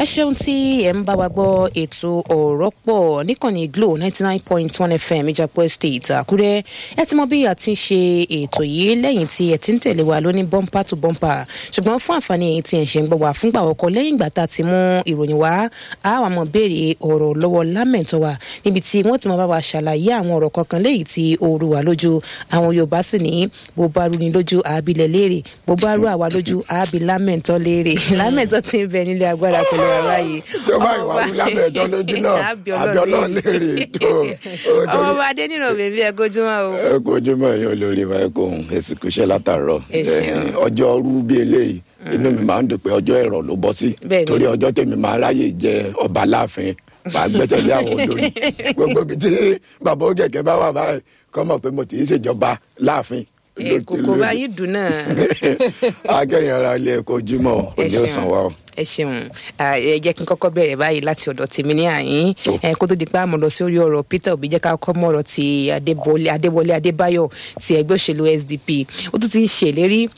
ṣeun tí ẹ ń bá wa gbọ́ ètò ọ̀rọ̀ pọ̀ níkànnì glo ninety nine point one fm ìjàpọ̀ estate àkúrẹ́ ẹ ti mọ bí a ti ń ṣe ètò yìí lẹ́yìn tí ẹ ti ń tẹ̀lé wa lóní bumper to bumper ṣùgbọ́n fún àǹfààní èyí tí ẹ ṣe ń gbọ́ wá fúngbà ọkọ̀ lẹ́yìn ìgbà tá a ti mú ìròyìn wá a wà mọ̀ béèrè ọ̀rọ̀ lọ́wọ́ lámẹ̀tọ́ wa níbi tí wọ́n ti mọ bá wa ṣàlàyé àwọn ọ̀rọ̀ kankan léyìí tí ó rú wa lójú àwọn yorùbá sì ní bó bá rú ni lójú àábilẹ̀ léèrè bó bá rú àwa lójú àábi lámẹ̀tọ́ léèrè lámẹ̀tọ́ ti ń bẹ nílé agbára pẹ̀lú ara yìí ìjọba ìwà wí lámẹ̀tọ́ lójú náà abiọlọ léèrè tó. ọmọ bá dé nínú bèbí ẹ kójúmọ́ o. ẹ kójúmọ́ yín olórí báyìí kò ń ẹsìnkú iṣẹ́ látàárọ̀ Ẹ ṣeun. ọjọ́ rú bí eléyìí inú mi máa ń dùn pé ọjọ́ ẹ̀rọ ló bọ́ sí Bẹ́ẹ̀ni. torí ọjọ́ tèmi máa ráyè jẹ ọba láàfin máa gbẹ́sẹ̀ lé àwọn olórí gbogbo ibi tí bàbá ó kẹ̀kẹ́ bá wà báyìí kọ́ mọ̀ pé mo ti ń ṣèjọba láàfin. ẹ kòkó bá yìí dùn náà. akẹ́yìn ara ilé ẹ̀kọ́ ojúmọ́ Ẹ òní ṣeun. ọ̀sán wa o. ẹ ṣeun Ah, ẹ jẹ́ kí n kọ́kọ́ bẹ̀rẹ̀ báyìí láti ọ̀dọ̀ tèmi ní àyín Tó. ẹ kó tó di pé àmọ́ lọ sí orí ọ̀rọ̀ peter obi jẹ́ ká kọ́ mọ́ ọ̀rọ̀ ti adébọlé adéwọlé adébáyọ̀ ti ẹgbẹ́ òṣèlú sdp ó tún ti ń ṣèlérí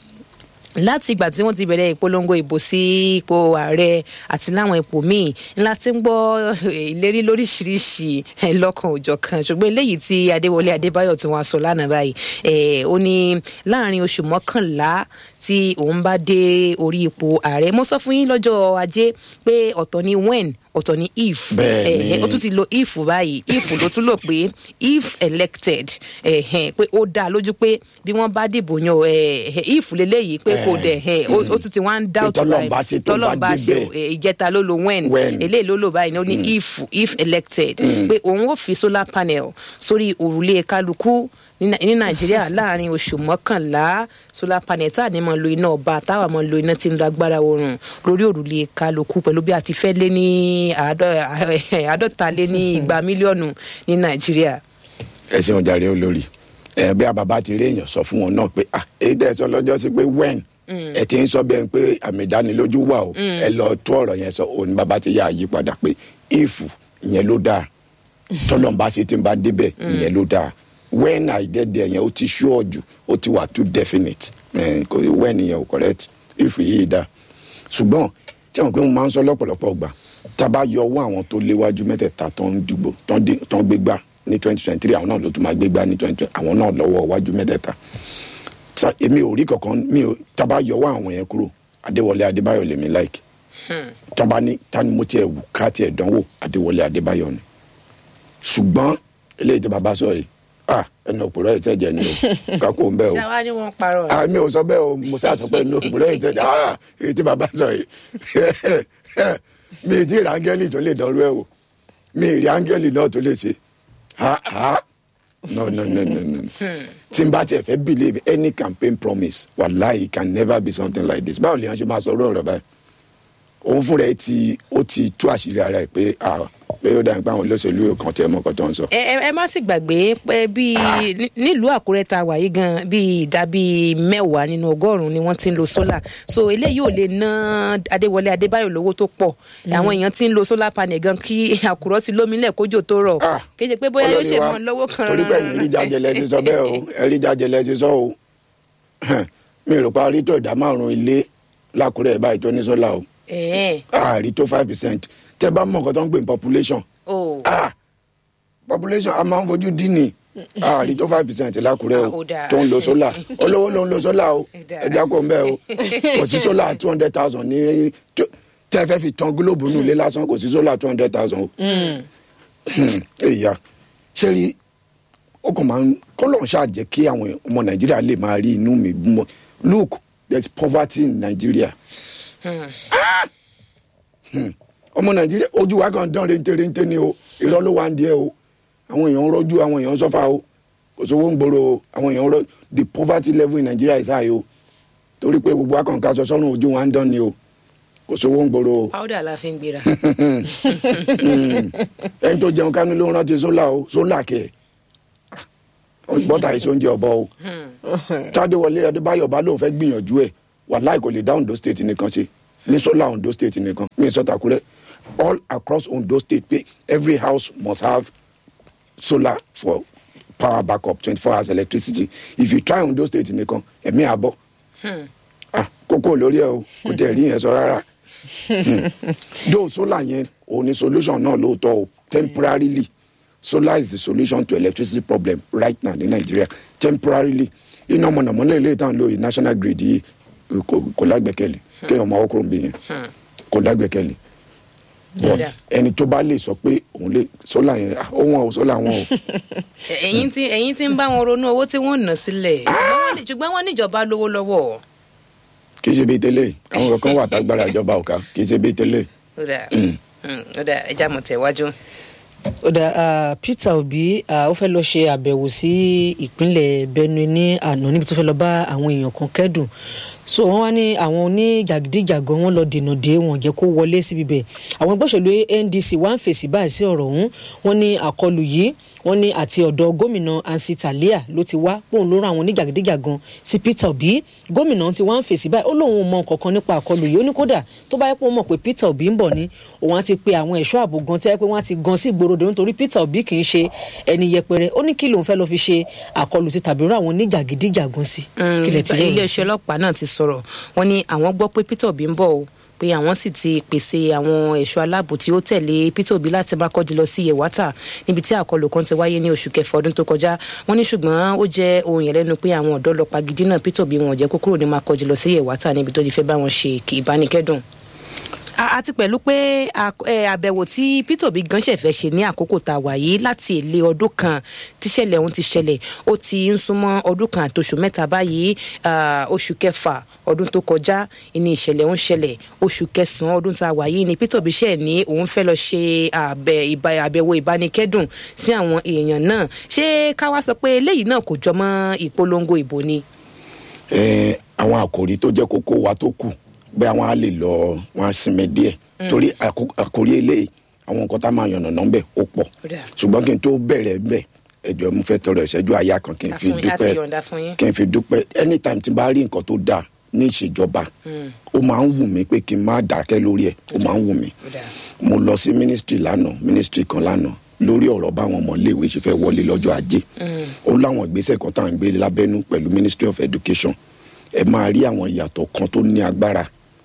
láti ìgbà tí wọ́n ti bẹ̀rẹ̀ ìpolongo ìbò sí ipò ààrẹ àti láwọn ipò míì ńlá tí ń gbọ́ eh, ìlérí lóríṣiríṣi eh, lọ́kàn òjọ̀ kan ṣùgbọ́n eléyìí tí adéwọlé adébáyọ̀ tí wọ́n sọ lánàá báyìí eh, ó ní láàrin oṣù mọ́kànlá tí òun bá dé orí ipò ààrẹ mo sọ fún yín lọ́jọ́ ajé pé ọ̀tọ̀ ni when ọ̀tọ̀ ni if Bẹ́ẹ̀ni. Eh, ó tún ti lo if báyìí if ló tún lò pé if elected eh, eh, pé ó dá a lójú pé bí wọ́n bá dìbò yan eh, eh, if leléyìí pé kò dẹ̀ eh, ó ó tún ti wá ń doubt tọ́lọ́run bá ṣe tó bá tọ́lọ́run bá ṣe débẹ̀. eh, ìjẹta ló lo when When. eléyìí ló lò báyìí ní ó ní if if elected pé òun ó fi solar panel sórí òrùlé kálukú ní Nai- ní nàìjíríà láàrin oṣù mọ́kànlá solar panel tá à ní mọ̀ lo iná ọba táwa mọ̀ lo iná tí ń lo agbára oòrùn lórí òrùlé kálukú pẹ̀lú bí a ti fẹ́ lé ní àádọ́- àádọ́ta lé ní igba mílíọ̀nù ní nàìjíríà. ẹ ṣeun jàre olórí ẹ bí a bàbá ti rí èèyàn sọ fún wọn náà pé ah èyí tẹ́ ẹ sọ lọ́jọ́ sí pé when ẹ ti ń sọ bẹ́ẹ̀ pé àmì ìdánilójú wà o ẹ lọ tó ọ̀rọ̀ yẹn sọ òun bàbá ti yà àyípadà pé if ìyẹn ló dáa tọ́lọ́mbà ṣe ti ń bá débẹ̀ ìyẹn ló dáa when i get there yẹn ó ti sure jù ó ti wà too definite ẹ kò when yẹn ò correct if yìí dáa ṣùgbọ́n tí àwọn pé mo máa ń sọ lọ́pọ̀lọpọ̀ gbà tá a bá yọ owó àwọn tó léwájú mẹ́tẹ̀ẹ̀ta tó ń dìbò tó ń dé- tó ń gbégbá ní twenty twenty three àwọn náà ló tún máa gbégbá ní twenty twenty àwọn náà lọ́wọ́ iwájú mẹ́tẹ̀ẹ̀ta Sa- èmi ò rí kankan mi ò tá a bá yọ owó àwọn yẹn kúrò adéwọlé adébáyọ̀ lèmi like tó bá ní ta ni mo tiẹ̀ wù ká tiẹ̀ dánwò adéwọlé adébáyọ̀ ni ṣùgbọ́n eléyìí tó bàbá sọ yìí ah ẹnu òpùrọ̀ yìí tẹ̀jẹ̀ ni o kákó ń bẹ́ o ṣáwá ni wọ́n parọ́ rẹ̀. ah mi ò sọ bẹ́ẹ̀ o mo sá sọ pé inú òpùrọ̀ yìí tẹ̀jẹ̀ ah èyí tí bàbá sọ yìí mi ì tí ì rí áńgẹ́lì tó lè dánrú ẹ̀ o mi ì rí áńgẹ́lì náà tó lè ṣe ah ah no no no no no tí n bá tiẹ̀ fẹ́ believe any campaign promise wàláhì it can never be something like this báwo lè yàn ṣe máa sọ ọ̀rọ̀ báyìí òun fúnra ẹ ti ó ti tú àṣírí ara ẹ pé ah pé ó dàbí pé àwọn olóṣèlú kan tẹ mọ́ ọkọ̀ tó ń sọ. ẹ ẹ- ẹ má sì gbàgbé pé bí ní- nílùú àkúrẹ́ ta wà yìí gan bí ìdá bíi mẹ́wàá nínú ọgọ́rùn-ún ni wọ́n ti ń lo solar so eléyìí ò lè ná adéwọlé adébáyọ̀ lówó tó pọ̀ àwọn èèyàn ti ń lo solar panel gan kí àkùrọ̀ ti lómìnlẹ̀ kójò tó rọ̀ Ah, kéde pé bóyá yóò olórí ṣe wa, mọ́ lọ́wọ́ kan torí pé ẹ̀yin rí jàjẹlẹ ti sọ bẹ́ẹ̀ o ẹ̀rí jàjẹlẹ ti sọ o mi rò pa rí tó ìdá márùn-ún ilé lákùrẹ́ báyìí tó ní sọ́là o ẹ̀ẹ́n àárí tó five percent tẹ́ bá mọ̀ nǹkan tó ń pè ní population o ah population a máa ń fojú dín ní àárí tó five percent lákùrẹ́ Ah, ó o dáa. tó ń lo sọ́là olówó ló ń lo sọ́là o Ó dáa. ẹja kò ń bẹ́ẹ̀ o kò sí sọ́là two hundred thousand ní tó- tẹ́ fẹ́ fi tan gílóòbù nù lé lásán kò sí sọ́là two hundred thousand o èyà ṣé rí ó kàn máa ń kọ́lọ̀ ṣáà jẹ́ kí àwọn ọmọ nàìjíríà lè máa rí inú mi mọ́ look there is poverty in nigeria Ah! Hmm. ọmọ nàìjíríà ojú wa kan dán renterente ni o irọ́ ló wà ń díẹ̀ o àwọn èèyàn ń rọ́jú àwọn èèyàn ń sọ́fà o kò sówó ń gbòòrò o àwọn èèyàn ń rọ́ the poverty level in nigeria is high o torí pé gbogbo akànká sọ sọ́run ojú wa ń dán ni o kò sówó ń gbòòrò o powder la fi ń gbéra ẹni tó jẹun kánú ló ń rántí sólà o sólà kẹ bọ́tà èso oúnjẹ ọ̀bọ o tádéwọlé adébáyọ̀ bá lóun fẹ́ gbìyànjú ẹ̀ wàláì kò lè dá ondo state nìkan ṣe ní sólà ondo state nìkan mi sọ takurẹ all across ondo state pé every house must have solar for power backup twenty four hours electricity if you try ondo state nìkan ẹ̀mí àbọ̀ ah kókó lórí ẹ o kò tẹ̀ rí yẹn sọ rárá though solar yẹn òun ni solution náà lóòótọ́ o temporarily solar is the solution to electricity problem right now ní Nigeria temporarily iná mọ̀nàmọ́ná ilé ìtàn lóye national grid yìí kò kò lágbẹ́kẹ̀lé kéèyàn máa wọ́kùnrin bí yẹn kò lágbẹ́kẹ̀lé but Yeah. ẹni tó bá lè sọ pé òun lè solar yẹn ah, ó wọn o solar wọn o ẹ̀yin tí ẹ̀yin tí ń bá wọn ronú owó tí wọ́n ná sílẹ̀ ṣùgbọ́n wọ́n ní- ṣùgbọ́n wọ́n níjọba lówó lọ́wọ́ kì í ṣe bíi tẹ́lẹ̀ àwọn kankan wà tágbára ìjọba ọ̀ka kì í ṣe bíi tẹ́lẹ̀ ó dà ó dà ẹja mọ̀ tẹ̀wájú. ó dà ah, Peter Obi ah, ó fẹ́ lọ ṣe àbẹ̀wò sí ìpínlẹ̀ Benue ní àná níbi tó fẹ́ lọ bá àwọn èèyàn kan kẹ́dùn so wọ́n wá ní àwọn oníjàgídíjàgan wọn lọ dènà dé wọn jẹ́ kó wọlé síbi bẹ̀ àwọn ẹgbẹ́ òṣèlú NDC wá ń fèsì báyìí sí ọ̀rọ̀ ọ̀hún wọ́n ní àkọlù yìí wọ́n ní àti ọ̀dọ̀ gómìnà Ansi Talia ló ti wá pòun ló rán àwọn oníjàgídíjàgan sí Peter Obi gómìnà ti wá ń fèsì báyìí ó lóun ò mọ nǹkan kan nípa àkọlù yìí ó ní kódà tó bá yẹ pé òun mọ̀ pé Peter Obi ń bọ̀ ní òun á ti pe àwọn ẹ̀ṣọ́ ààbò gan tẹ́ pé wọ́n á ti gan sí ìgboro dòun nítorí Peter Obi kì í ṣe ẹni yẹpẹrẹ ó ní kí lòun fẹ́ lọ fi ṣe àkọlù ti tàbí rán àwọn oníjàgídíjàgan sí. kílẹ̀ tí yóò iléeṣẹ́ ọlọ́pàá náà ti sọ̀rọ̀ wọ́n ní àwọn gbọ́ pé Peter Obi ń bọ̀ o pé àwọn sì ti pèsè àwọn ẹ̀ṣọ́ aláàbò tí ó tẹ̀lé Peter Obi láti máa kọjú lọ sí Yewata níbi tí àkọlù kan ti wáyé ní oṣù kẹfà ọdún tó kọjá wọ́n ní ṣùgbọ́n ó jẹ́ ohun ìyàlẹ́nu pé àwọn ọ̀dọ́ lọ pagidí náà Peter Obi wọn ò jẹ́ kó kúrò ní máa kọjú lọ sí Yewata níbi tó ti fẹ́ bá wọn ṣe ìbánikẹ́dùn a- àti pẹ̀lú pé àk- ẹ, àbẹ̀wò tí Peter Obi gan ṣẹ̀fẹ̀ ṣe ní àkókò tá a wà yìí láti èlé ọdún kan tíṣẹ̀lẹ̀ ọ̀hún ti ṣẹlẹ̀ ó ti ń súnmọ́ ọdún kan àtòṣù mẹ́ta báyìí ah, oṣù kẹfà ọdún tó kọjá ní ìṣẹ̀lẹ̀ ọ̀hún ṣẹlẹ̀ oṣù kẹsàn-án ọdún tá a wà yìí ni Peter Obi ṣẹ̀ ní òun fẹ́ lọ ṣe àbẹ̀- ìbá- àbẹ̀wò ìbánikẹ́dùn sí àwọn èèyàn náà ṣé ká wá sọ pé eléyìí náà kò jọmọ́ ìpolongo ìbò ni. ẹ àwọn àkòrí tó jẹ́ kókó wa tó kù bẹ́ẹ̀ àwọn á lè lọ wọn á sinmi díẹ̀ torí àkó- àkòrí eléyìí àwọn nǹkan tá a máa yànnà náà bẹ̀ ó pọ̀ Ó dà. ṣùgbọ́n kí n tó bẹ̀rẹ̀ bẹ̀ ẹjọ́ mo fẹ́ tọrọ ìṣẹ́jú àyà kan kí n fi Àfún- a ti dúpẹ́ yọ̀ǹda fún yín. kí n fi dúpẹ́ anytime tí n bá rí nǹkan tó dáa ní ìṣèjọba ó máa ń wù mí pé kí n má dákẹ́ lórí ẹ̀ ó máa ń wù mí Ó dà. mo lọ sí ministry lánàá ministry kan lánàá lórí ọ̀rọ̀ báwọn ọmọléèwé ṣe fẹ́ wọlé lọ́jọ́ ajé ó láwọn ìgbésẹ̀ kan tá à ń gbé lábẹ́nú pẹ̀lú ministry of education ẹ máa rí àwọn ìyàtọ̀ kan tó ní agbára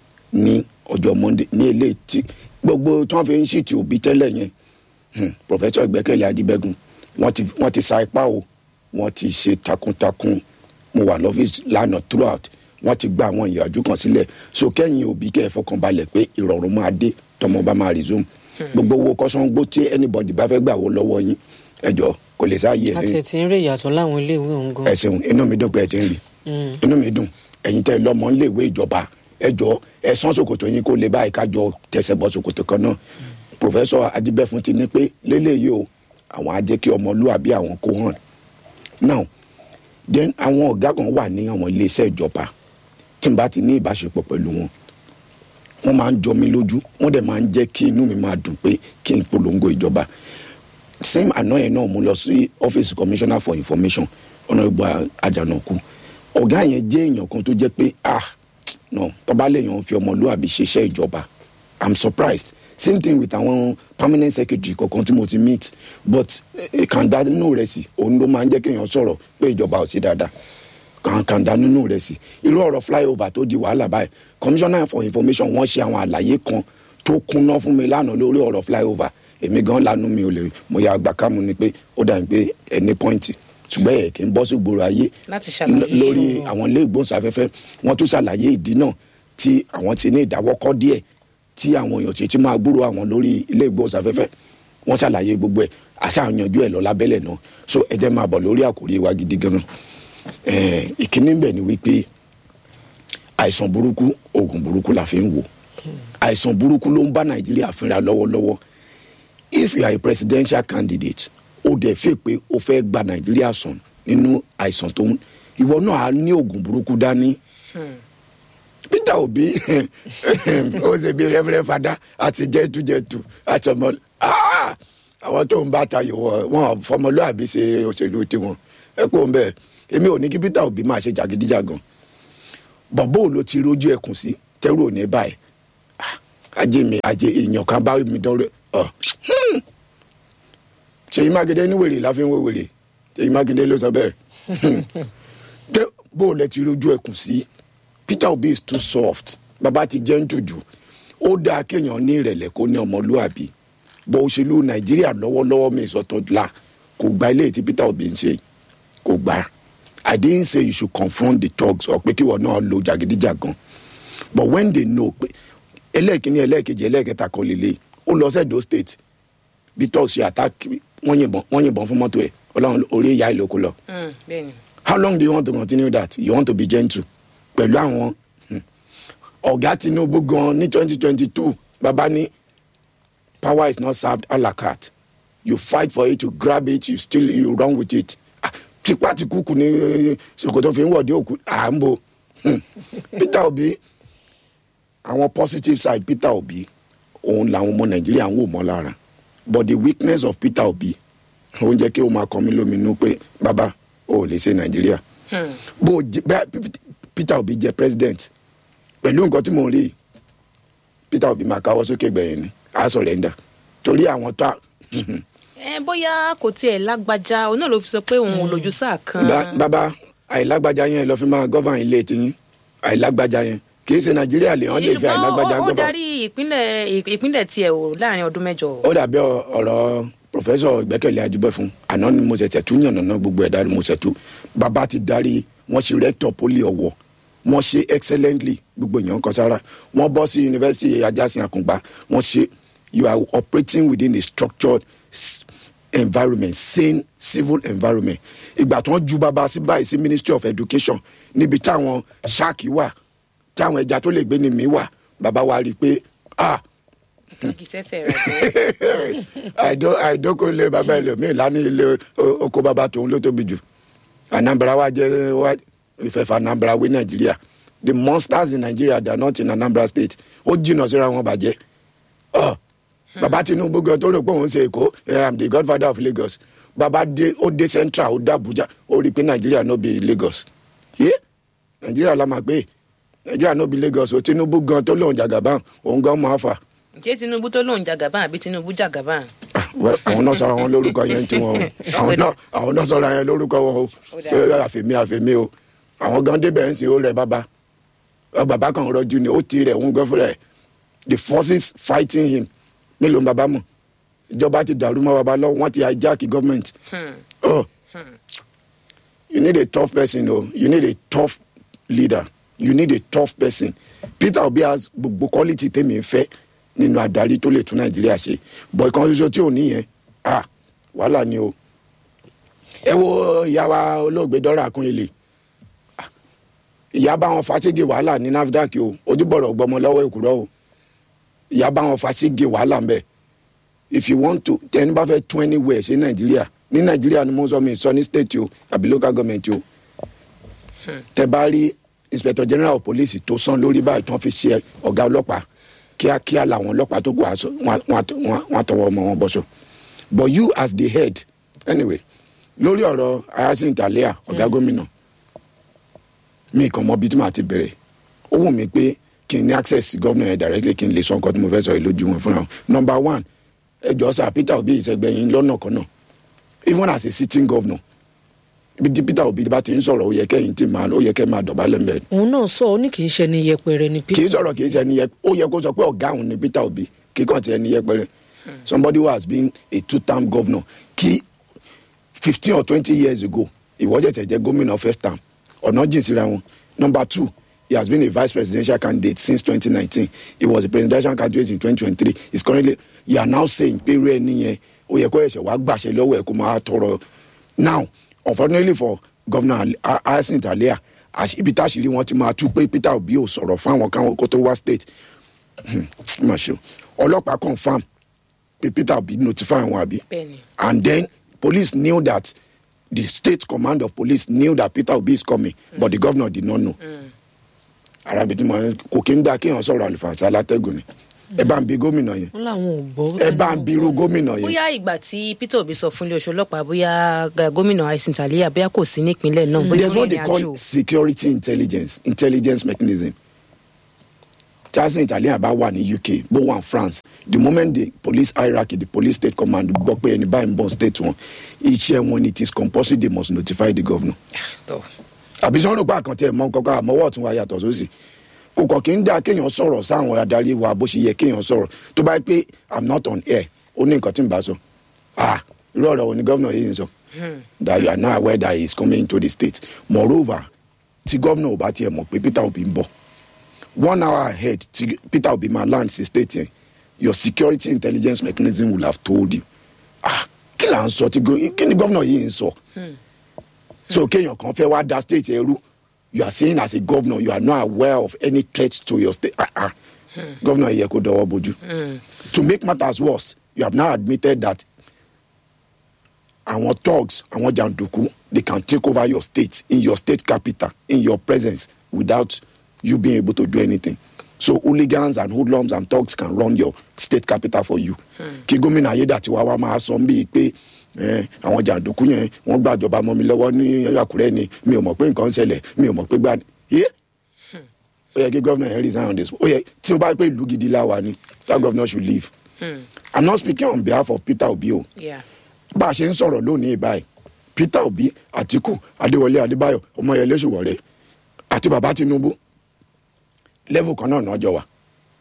ní ọjọ́ monday ní eléyìí tí gbogbo tí wọ́n fi ń ṣìtì òbí tẹ́lẹ̀ yẹn hmm, professor ìgbẹ́kẹ̀lé adibẹ́gun wọ́n ti wọ́n ti sa ipá o wọ́n ti ṣe takuntakun mo wà lọ́fíìsì lánàá throughout wọ́n ti gba àwọn ìyàjú kan sílẹ̀ so kẹ́yìn òbí kẹ́ ẹ fọkànbalẹ̀ pé ìrọ̀rùn máa dé tọmọ bá máa resume gbogbo owó kọ́sọ́ngbó tí anybody bá fẹ́ gbà wó lọ́wọ́ yín ẹjọ́ kò lè sáàyè àti ẹ̀ ẹ̀ tí ń rí ìyàtọ̀ láwọn iléèwé ọ̀hún gan. ẹ ṣeun inú mi dùn pé ẹ ti ń rí inú mi dùn ẹ̀yin tẹ́ lọ́mọ ń léèwé ìjọba ẹ jọ ẹ sán ṣòkòtò yín kó lè báyìí kájọ tẹsẹ̀ bọ ṣòkòtò kan náà pòfẹ́sọ̀ adibẹ́fún ti ní pé lélẹ́yìí o àwọn á jẹ́ kí ọmọlúwàbí àwọn kó hàn now then àwọn ọ̀gá kan wà ní àwọn iléeṣẹ́ ìjọba tí n bá ti ní ìbáṣepọ̀ pẹ̀lú wọn wọ́n máa ń jọ mí lójú wọ́n dẹ̀ máa ń jẹ́ kí inú mi máa dùn pé kí n polongo ìjọba same àná yẹn náà mo lọ sí office commissioner for information ọ̀nàgbà àjànàkú ọ̀gá yẹn jẹ́ èèyàn kan tó jẹ́ pé ah no tọ́ba lèèyàn fi ọmọlúwàbí ṣiṣẹ́ ìjọba i'm surprised same thing with àwọn permanent secretary kọ̀ọ̀kan tí mo ti meet but kàńdá nínú rẹ̀ sí òun ló máa ń jẹ́ kéèyàn sọ̀rọ̀ pé ìjọba ò sí dáadáa kàńkàńdá nínú rẹ̀ sí irú ọ̀rọ̀ flyover tó di wàhálà báyìí commissioner for information wọ́n ṣe àwọn àlàyé kan tó kúnná fún mi lánàá lórí ọ̀rọ̀ flyover èmi gan lanu mi ò lè mo ya àgbà kámú ni pé ó dà ní pé ẹni pọ́ìntì ṣùgbọ́n ẹ̀ kì í bọ́ sí gbòòrò ayé Láti ṣàlàyé l- lórí ìṣòro. àwọn ilé ìgbóhùnsáfẹ́fẹ́ wọ́n tún ṣàlàyé ìdí náà tí àwọn ti ní ìdáwọ́kọ́ díẹ̀ tí àwọn èèyàn ti ti máa gbúrò àwọn lórí ilé ìgbóhùnsáfẹ́fẹ́ wọ́n ṣàlàyé gbogbo ẹ̀ àṣàyànjú ẹ̀ lọ lábẹ́lẹ̀ náà so ẹ jẹ́ máa bọ̀ lórí àkòrí wa gidi gan ẹ̀ ìkíní bẹ̀ ni wípé àìsàn burúkú oògùn burúkú la fi ń wò àìsàn burúkú ló ń bá nàìjíríà fínra lọ́wọ́lọ́wọ́ if you are a presidential candidate ó dẹ̀ fẹ́ pé o fẹ́ gba nàìjíríà sàn nínú àìsàn tó ń ìwọ náà á ní oògùn burúkú dání peter obi ó ṣe bí rẹ́fẹ́rẹ́ fada àti jẹ́tújẹ́tù àti ọmọ Ah! àwọn tó ń bá tayò wọ- wọn fọmọlúàbí ṣe òṣèlú tiwọn ẹ kó ń bẹ èmi ò ní kí peter obi máa ṣe jàgídíjàgan bọ̀bọ́ ò ló ti rójú ẹkùn sí tẹ́rù ò ní báyìí Ah, ajé mi ajé èèyàn kan bá mi dọ́rẹ́ ọ hmm. ṣèyí mákindé ní wèrè láfi ń wé wèrè ṣèyí mákindé ló sọ bẹ́ẹ̀ tẹ bó o lẹ ti rójú ẹkùn sí peter obi is too soft bàbá ti jẹ́ ń jòjò ó dáa kéèyàn ní ìrẹ̀lẹ̀ kó ní ọmọlúàbí bọ́ òṣèlú nàìjíríà lọ́wọ́lọ́wọ́ mi ìsọ̀tọ̀ la kò gba ilé tí peter obi ń ṣe kò gbà i didn't say you should confront the thugs or pé kí wọ́n náà lo jàgídíjàgan but when they know pé ẹlẹ́ẹ̀kíní ẹlẹ́ẹ̀kejì ẹlẹ́ẹ̀kẹta kan lè lè ó lọ sẹ́dọ̀ state bí thugs ṣe attack wọ́n yìnbọn wọ́n yìnbọn fún mọ́tò ẹ̀ ọlọ́run orí ìyá ìlókù lọ bẹ́ẹ̀ni how long do you want to continue that you want to be gentle pẹ̀lú àwọn hmm, ọ̀gá tinubu gan ní twenty twenty two baba ní power is not served a la carte you fight for it you grab it you still you run with it Ah, tipa ti kúkú ní eh, ṣòkòtò fi ń wọ̀dí òkú à ń bo Hmm. peter obi àwọn positive side peter obi òun làwọn ọmọ nàìjíríà ń wò mọ́ lára but the weakness of peter obi ó ń jẹ́ kí o máa kọ́ mi lóminú pé bàbá o ò lè ṣe nàìjíríà bó o jẹ bá peter obi jẹ president pẹ̀lú nǹkan tí mo rí yìí, peter obi máa káwọ́ sókè gbẹ̀yìn ni a sọ̀rẹ́ndà torí àwọn tó a ẹ bóyá kò tiẹ̀ lágbájá òun náà ló fi sọ pé òun ò lójú sáà kan Ba- bàbá àìlágbájá yẹn lọ fi máa gọ́fà ilé tiyín àìlágbájá yẹn kì í ṣe nàìjíríà lè hàn lè fi àìlágbájá ṣùgbọ́n ó- ó gọ́fà. darí ìpínlẹ̀ ìpínlẹ̀ tiẹ̀ o láàrin ọdún mẹ́jọ o. ó dàbí ọ- ọ̀rọ̀ pòfẹ́sọ̀ ìgbẹ́kẹ̀lé ajibẹ́fun àná ni mo ṣẹ̀ṣẹ̀ tún yànnàná gbogbo ẹ̀dá ni mo ṣẹ̀ tú bàbá ti darí wọ́n ṣe rector poli ọ̀wọ̀ wọ́n ṣe excellently gbogbo èèyàn kan sára wọ́n bọ́ sí yunifásitì ajásin àkùngbà wọ́n ṣe you are operating within a structured s- environment sane civil environment ìgbà tí wọ́n ju bàbá sí báyìí sí ministry of education níbi táwọn ṣáàkì wà táwọn ẹja tó lè gbé ní mi wà bàbá wa rí i pé ah kì í sẹ́sẹ̀ rẹ̀ bẹ́ẹ̀. àìdókòlè bàbá ẹlòmíì lánàá ilé o- oko bàbá tòun ló tóbi jù anambra wa jẹ wa ìfẹ̀fà anambra wé nàìjíríà the monsters in nigeria they are not in anambra state ó jìnnà síra wọn bàjẹ́ ọ bàbá tinubu gan tó rò pé òun ṣe èkó i am the godfather of lagos bàbá dé ó dé central ó dé abuja ó rí i pé nàìjíríà no be lagos yé nàìjíríà la máa gbé nàìjíríà no be lagos o tinubu gan tó lóun jàgàbá òun gan máa fà ṣé tinubu tó lóun jagaban àbí tinubu jagaban. Ah, well, àwọn náà sọra wọn lórúkọ yẹn tí wọn o àwọn náà àwọn náà sọra yẹn lórúkọ wọn o Ó dáa. Pé àfẹmí àfẹmí o àwọn gan débẹ̀ ń sìn ó rẹ bàbá Ọ, bàbá kan rọjú ni ó ti rẹ̀ òun gan fúnra ẹ̀ the forces fighting him mélòó ń bàbá mọ̀ ìjọba ti dàrú mọ́ bàbá lọ́wọ́ wọ́n ti hijack government oh. you need a tough person o you need a tough leader you need a tough person peter obi has gbogbo quality tèmi ń fẹ́ nínú adarí tó lè tún nàìjíríà ṣe bọ̀ ìkan ṣoṣo tí ò ní yẹn ah wàhálà ni o ẹ wo ìyá wa olóògbé dọ́rà akúnyẹlẹ ìyá bá wọn fàṣẹgẹ wàhálà ní nafdac o ojúbọ̀rọ̀ gbọmọ lọ́wọ́ èkúrọ́ o ìyá bá wọn fàṣẹgẹ wàhálà ń bẹ̀ if you want to tẹni bá fẹ́ tún anywhere ṣe nàìjíríà ní nàìjíríà ni mo sọ mi sọ ní state o àbí local government o tẹ bá rí inspector general of police tó sán lórí báyìí tó ń fi ṣe ọ̀gá ọlọ́pàá kíákíá làwọn ọlọ́pàá tó kù àṣọ wọn wọn- wọn àtọwọ́ ọmọ wọn bọ́ṣọ but you as the head anyway lórí ọ̀rọ̀ ayasin talia ọ̀gá gómìnà mi kàn mọ bí tí màá ti bẹ̀rẹ̀ ó wù mí pé kí n ní access sí governor yẹn directly kí n lè sọ nǹkan tí mo fẹ́ sọ yìí lójú wọn fúnra wọn number one ẹjọ́ sá peter obi ìṣẹ́gbẹ̀yìn lọ́nà kan náà even as a sitting governor ibi tí peter obi bá ti ń sọ̀rọ̀ ó yẹ kẹ́yìn tí máa ó yẹ kẹ́ máa dọ̀bálẹ̀ mbẹ́ òun náà sọ ọ ní kì í ṣe ni yẹpẹrẹ ni kì í peter sọ̀rọ̀ kì í ṣe ẹni yẹ ó yẹ kó sọ pé ọ̀gá òun ni peter obi kì í kàn ti ẹni yẹpẹrẹ somebody who has been a two term governor kí fifteen or twenty years ago ìwọ jẹ̀jẹ̀ jẹ́ gómìnà first term ọ̀nà jìn síra wọn number two he has been a vice presidential candidate since twenty nineteen he was a presidential candidate in twenty twenty three he is currently you are now saying pé irú ẹni yẹn ó yẹ kó ẹ̀ṣẹ̀ wá gbàṣẹ lọ́wọ́ ẹ̀ kó máa tọrọ now unfortunately for governor hyacinth alia àṣì- ibi táṣìírí wọn ti máa tú pé peter obi ò sọ̀rọ̀ fáwọn káwọn kó tó wá state má ṣe o ọlọ́pàá confam pé peter obi notify wọn àbí bẹ́ẹ̀ni and then police knew that the state command of police knew that peter obi is coming mm. but the governor did not know. arabi tí mo kò kí ń gbà kéèyàn sọ̀rọ̀ àlùfànṣá látẹ̀gùn ni ẹ bá ń bi gómìnà yẹn wọn làwọn ò gbọ́. ẹ bá ń bi irú gómìnà yẹn bóyá ìgbà tí peter obi sọ fún iléeṣẹ́ ọlọ́pàá bóyá ga- gómìnà aisin talia bóyá kò sí nípínlẹ̀ náà bóyá there's ó what they rìnrìn call àjò. security intelligence intelligence mechanism charles italian bá wà ní uk bó wà ní france the moment the police hierarchy the police state command gbọ́ pé ẹni báyìí ń bọ̀ state wọn iṣẹ́ wọn ni it is compulsory they must notify the governor Tọ́. àbí sọ́n rò pé àkàntì ẹ̀ mọ kankan àmọ́wọ́ ọ̀tún wa yàtọ̀ sósì kò kàn kí ń dá kéèyàn sọ̀rọ̀ sáwọn adarí wa bó ṣe yẹ kéèyàn sọ̀rọ̀ tó bá yẹ pé i'm not on air ó ní nǹkan tí n bá sọ ah irú ọ̀rọ̀ wo ni gómìnà yìí ń sọ that you are now aware that he is coming to the state moreover tí gómìnà ò bá tiẹ̀ mọ̀ pé peter obi ń bọ̀ one hour ahead tí peter obi máa land sí state yẹn your security intelligence mechanism will have told you ah kí là ń sọ tí go- kí ni gómìnà yìí ń sọ so kéèyàn kan fẹ́ wá da state ẹrú you are saying as a governor you are not aware of any threat to your state ah ah governor yìí yẹ kó dọwọ́ bójú to make matters worse you have now admitted that àwọn thugs àwọn jàǹdùkú they can take over your state in your state capital in your presence without you being able to do anything so hooligans and hoodlums and thugs can run your state capital for you kí gómìnà ayédàtiwa wa máa sọ bíi pé eh, àwọn jàǹdùkú yẹn wọ́n gbàjọba mọ́ mi lọ́wọ́ ní àkúrẹ́ ni mi ò mọ̀ pé nǹkan ń ṣẹlẹ̀ mi ò mọ̀ pé gbani yé ó yẹ kí gómìnà yẹn resign on this ó yẹ tí ó bá pé ìlú gidi láwa ni that governor should leave i'm not speaking on behalf of peter obi o Yeah. bá a ṣe ń sọ̀rọ̀ lónìí báyìí peter obi àtiku adéwọlé adébáyọ̀ ọmọyẹlé ṣòwòrẹ́ àti bàbá tinubu level kan náà náà jọ wà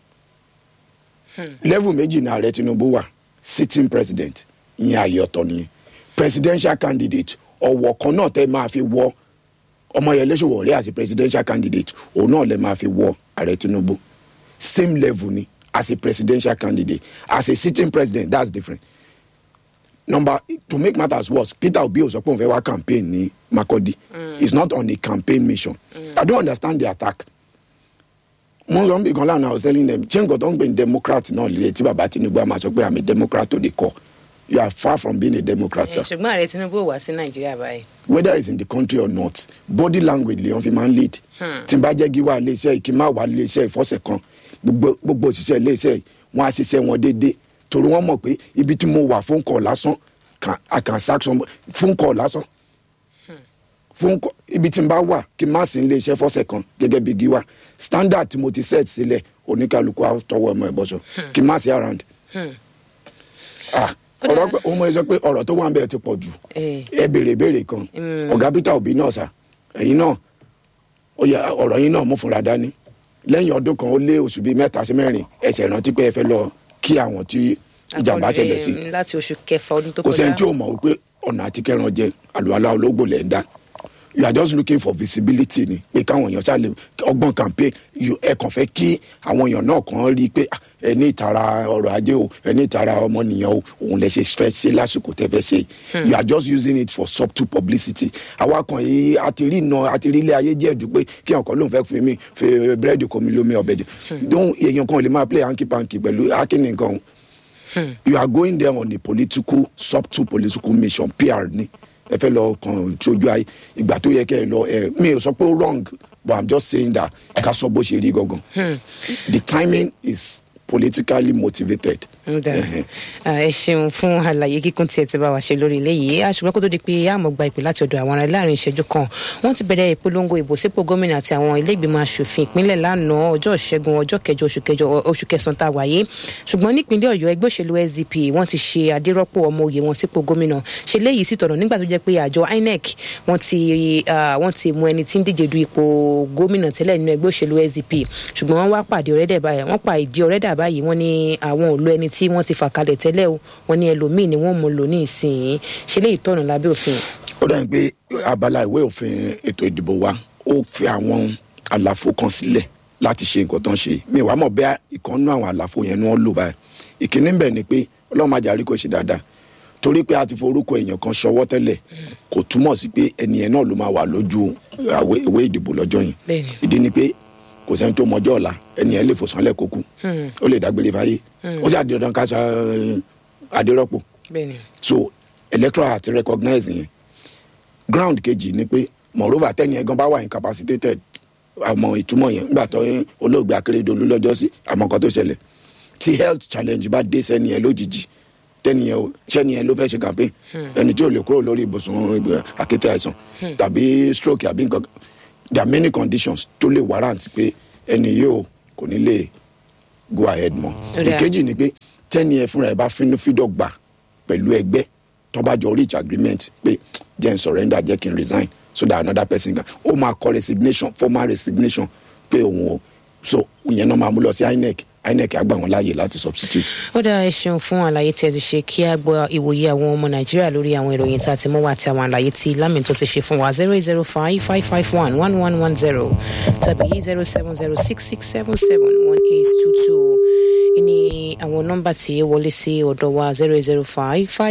level méjì ní ààrẹ tinubu wà sitting president ìyẹn ààyè ọ̀tọ̀ nìyẹn presidential candidate ọ̀wọ̀ kan náà tẹ́ máa fi wọ ọmọyẹlé ṣòwòrẹ́ àti presidential candidate òun náà lè máa fi wọ ààrẹ tinubu same level ni as a presidential candidate as a sitting president that's different number to make matters worse peter obi ò sọ pé òun fẹ́ wá campaign ní makodi mm. he's not on a campaign mission mm. i don't understand the attack mo ń sọ níbi kan lánàá i was telling them ṣé nǹkan tó ń gbé ní democrat náà lè tí baba tinubu a máa sọ pé i'm a democrat to the core you are far from being a democrat Eh, sir ṣùgbọ́n ààrẹ tinubu ò wá sí nàìjíríà báyìí. whether it's in the country or not body language lè wọn fi máa ń lead tí n bá jẹ́ gíwá iléeṣẹ́ yìí kí n má wá iléeṣẹ́ ìfọ́sẹ̀ kan gbogbo gbogbo òṣìṣẹ́ iléeṣẹ́ yìí wọ́n á ṣiṣẹ́ wọn déédéé torí wọ́n mọ̀ pé ibi tí mo wà fún kọ̀ lásán can i can sack some fún kọ̀ lásán fún kọ̀ ibi tí n bá wà kí n má sí iléeṣẹ́ fọ́sẹ̀ kan gẹ́gẹ́ bí gíwá standard tí mo ti set sílẹ̀ oníkálukú á tọwọ́ ọmọ ẹ̀ bọ́sọ̀ kí n má sí around. ah ọ̀rọ̀ pé òun mọ̀ ẹ́ sọ pé ọ̀rọ̀ tó wà ń bẹ̀ ti pọ̀ jù Eh. ẹ béèrè béèrè kan ọ̀gá peter obi náà sà ẹ̀yin náà ó yẹ ọ̀rọ̀ yín náà mú fúnra dání lẹ́yìn ọdún kan ó lé oṣù bíi mẹ́ta sí mẹ́rin ẹsẹ̀ rántí pé ẹ fẹ́ lọ kí àwọn tí ìjàmbá Akọni, ṣẹlẹ̀ sí eh, láti oṣù kẹfà ọdún tó kò kọjá. sẹ́ni tí ò mọ̀ wípé ọ̀nà àti kẹran jẹ àlùhàlà ológbò lẹ̀ ń dá you are just looking for visibility ni pé káwọn èèyàn ṣáà lè ọgbọ́n campaign you- ẹ kàn fẹ́ kí àwọn èèyàn náà kàn rí i pé ah, ẹ ní ìtara ọrọ̀ ajé o ẹ ní ìtara ọmọnìyàn o òun lè ṣe fẹ́ ṣe lásìkò tẹ́ fẹ́ ṣe yìí. you are just using it for subtle publicity àwa kan yìí a ti rí iná a ti rí ilé ayé díẹ̀ dùn pé kí ọkọ̀ lóun fẹ́ fi mi fi búrẹ́dì kò mi lómi ọbẹ̀ jẹ dóhùn èèyàn kan ò lè máa play hanky panky pẹ̀lú akínní nǹkan òun you are going there on a political subtle political mission pr ni ẹ fẹ́ lọ kàn sójú ayé ìgbà tó yẹ kẹ́ ẹ lọ ẹ mi ò sọ pé ó wrong but i'm just saying that ká sọ bó ṣe rí gangan the timing is politically motivated. Ǹda. Ẹhẹn. Ah, ẹ ṣeun fún àlàyé kíkún tí ẹ ti bá wa ṣe lórí eléyìí àṣùgbọ́n kó tó di pé àmọ́ gba ìpè láti ọ̀dọ̀ àwọn ará láàrin ìṣẹ́jú kan wọ́n ti bẹ̀rẹ̀ ìpolongo ìbò sípò gómìnà àti àwọn ilé ìgbìmọ̀ asòfin ìpínlẹ̀ lánàá ọjọ́ ìṣẹ́gun ọjọ́ kẹjọ oṣù kẹjọ oṣù kẹsàn-án tá a wáyé ṣùgbọ́n nípínlẹ̀ ọ̀yọ́ ẹgbẹ́ òṣèlú sdp wọ́n ti ṣe adérọ́pò ọmọ òye wọn sípò gómìnà ṣe léyìí sí tọ̀nà nígbà tó jẹ́ pé àjọ inec wọ́n ti ah, wọ́n ti mú ẹni tí ń díje du ipò gómìnà tẹ́lẹ̀ nínú ẹgbẹ́ òṣèlú sdp ṣùgbọ́n wọ́n wá pàdé ọ̀rẹ́dẹ̀ báyìí wọ́n pa ìdí ọ̀rẹ́dà báyìí wọ́n ní àwọn ò lo ẹni tí wọ́n ti fà kalẹ̀ tẹ́lẹ̀ o wọ́n ní ẹlòmíì ni wọ́n mú lò ní ìsìn ṣe léyìí tọ̀nà lábẹ́ òfin. ó dàbí pé abala ìwé òfin ètò ìdìbò wa ó fi àwọn àlàfo kan sílẹ̀ láti ṣe nǹkan tó ń ṣe mi wàá mọ̀ bẹ́ẹ̀ ìkànnú àwọn àlàfo yẹn ni wọ́n lò báyìí ìkíní ń bẹ̀ ni pé ọlọ́run máa jàrí kò ṣe dáadáa torí pé a ti forúkọ èèyàn kan ṣọwọ́ tẹ́lẹ̀ kò túmọ̀ sí pé ẹni yẹn náà ló máa wà lójú àwé- ìwé ìdìbò lọ́jọ́ yẹn Bẹ́ẹ̀ni. ìdí ni pé kò sẹ́ni tó mọjọ́ ọ̀la ẹni yẹn lè fò sánlẹ̀ kó kú ó lè dágbére fáyé ó sì àdìrán ká sa adérọ́pò bẹ́ẹ̀ni so electoral àti recognize yẹn ground kejì ni pé moreover tẹ́ni ẹ̀gan bá wà incapacitated àmọ́ ìtumọ̀ yẹn nígbà tó olóògbé akérèdọ́lù lọ́jọ́ sí àmọ́ nǹkan tó ṣẹlẹ̀ tí health challenge bá dé sẹ́ni yẹn lójijì tẹ́ni yẹn o- sẹ́ni yẹn ló fẹ́ ṣe campaign ẹni tí ò lè kúrò lórí ibùsùn ibi- àkété àìsàn tàbí stroke àbí nǹkan there are many conditions tó lè warrant pé ẹni yìí o kò ní lè go ahead mọ́ Ó dáa. ìkejì ni pé tẹ́ni ẹ fúnra ẹ bá fínú fídọ̀ gbà pẹ̀lú ẹgbẹ́ tó bá jọ reach agreement pé jẹ́ n surrender jẹ́ kí n resign so that another person can ó máa kọ resignation formal resignation pé òun o so ìyẹn náà máa mú lọ sí inec inec á gbà wọn láàyè láti substitute. ó dáa ẹ ṣeun fún àlàyé tí ẹ ti ṣe kí a gbọ́ ìwòye àwọn ọmọ nàìjíríà lórí àwọn ìròyìn tá a ti mú wá àti àwọn àlàyé tí lámìn tó ti ṣe fún wa zero eight zero five five five one one one one zero tàbí zero seven zero six six seven seven one eight two two ní àwọn nọ́mbà tí wọlé sí ọ̀dọ̀ wa zero eight zero five five.